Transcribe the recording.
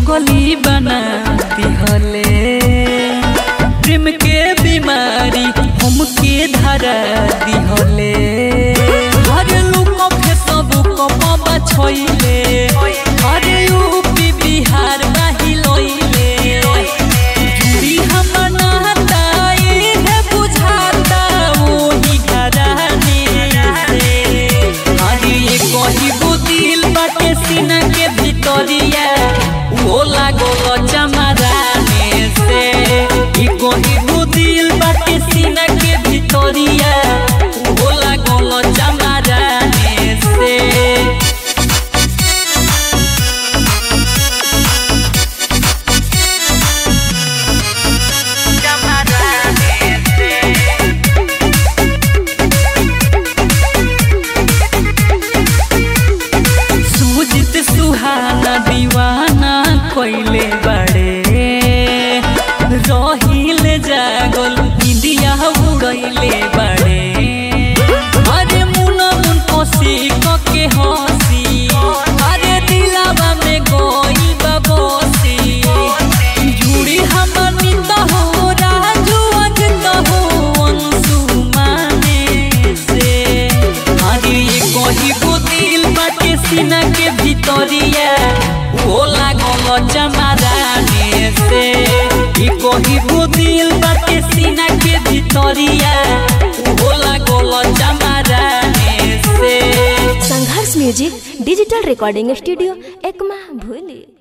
पगली बना दिहले प्रेम के बीमारी हमके धरा दिहले हर लोग फेसबुक पबा छोइले हर यूपी बिहार बाही लोइले जुड़ी हम नाता है बुझाता वही घराने से अरे ये कही दिल बाटे सीना के भितरिया वो लागल चमराने से ये कही दिल बाटे सीना के भितरिया वो लागल चमराने से सुजित सुहाना दीवाना कोइले बड़े रहिले जागल इंडिया उड़ैले बड़े अरे मुना मुन कोसी के हंसी अरे दिलावा में गोई बबोसी जुड़ी हमनी तो हो राजू अजत हो अंशु माने से अरे ये कही को दिल बाटे सीना के भितरिया वो लागल चमराने से ये कही को दिल बाटे सीना के भितरिया वो लागल चमराने से Sangharsh music digital recording studio Ekma भूली